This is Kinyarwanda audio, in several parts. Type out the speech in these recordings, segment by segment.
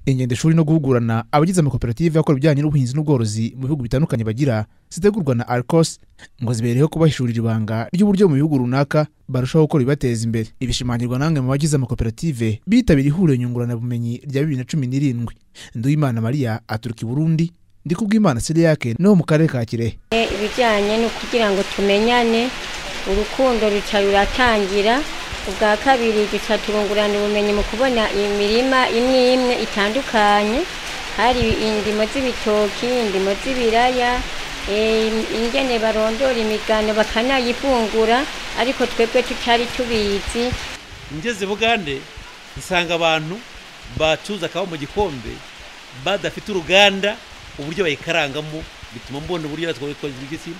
ingendeshuri no guhugurana abagize amakoperative akora ibijyanye n'ubuhinzi n'ubworozi mu bihugu bitandukanye bagira zitegurwa na arcos ngo zibereho kubahishurira ibanga ry'uburyo mu bihugu runaka barushaho gukora ibibateza imbere ibishimangirwa namwe mu bagize amakoperative bitabira ihuriro nyunguranabumenyi rya bibiri na cumi n'irindwi nduwimana maria aturuka i burundi ndikubwimana siriyake no mu karere ka kirehe ibijyanye no kugira ngo tumenyane urukundo ruca ruratangira ubwa kabiri duca turungurana ubumenyi mu kubona imirima imwe imwe itandukanye hari indimo z'ibitoki indimo z'ibiraya ingene barondora imigano bakanayivungura ariko twebwe tutari tubizi ngeze bugande nsanga abantu bacuza akaba mu gikombe badafite uruganda uburyo bayikarangamo bituma mbona uburyo natwe twagira igitsina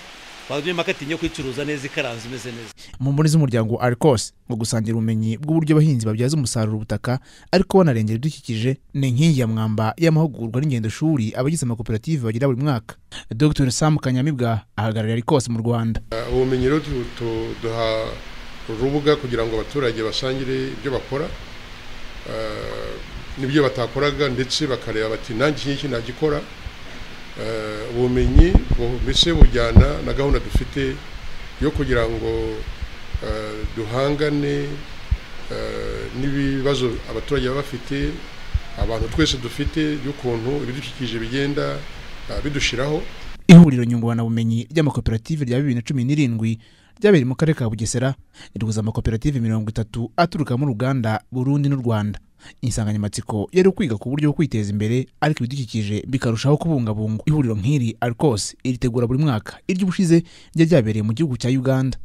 twabyemo akatinya yo kuyicuruza neza ikaranze imeze neza mu mboni z'umuryango arikose ngo gusangira ubumenyi bw'uburyo abahinzi babyaza umusaruro ubutaka ariko banarengera ibidukikije ni inkingi ya mwamba y'amahugurwa n'ingendo shuri abagize amakoperative bagira buri mwaka dr sam kanyamibwa ahagarariye arikose mu rwanda ubumenyi rero duha urubuga kugira ngo abaturage basangire ibyo bakora n'ibyo batakoraga ndetse bakareba bati nanjye iki ngiki nagikora ubumenyi mbese bujyana na gahunda dufite yo kugira ngo duhangane n'ibibazo abaturage baba bafite abantu twese dufite by'ukuntu ibidukikije bigenda bidushyiraho ihuriro nyunguranabumenyi ry'amakoperative rya bibiri na cumi n'irindwi ryabereye mu karere ka bugesera rihuza amakoperative mirongo itatu aturuka mu ruganda burundi n'u rwanda insanganyamatsiko yari ukwiga ku buryo bwo kwiteza imbere ariko ibidukikije bikarushaho kubungabungwa ihuriro nk'iri arikose iritegura buri mwaka iry'ubushize ryari ryabereye mu gihugu cya uganda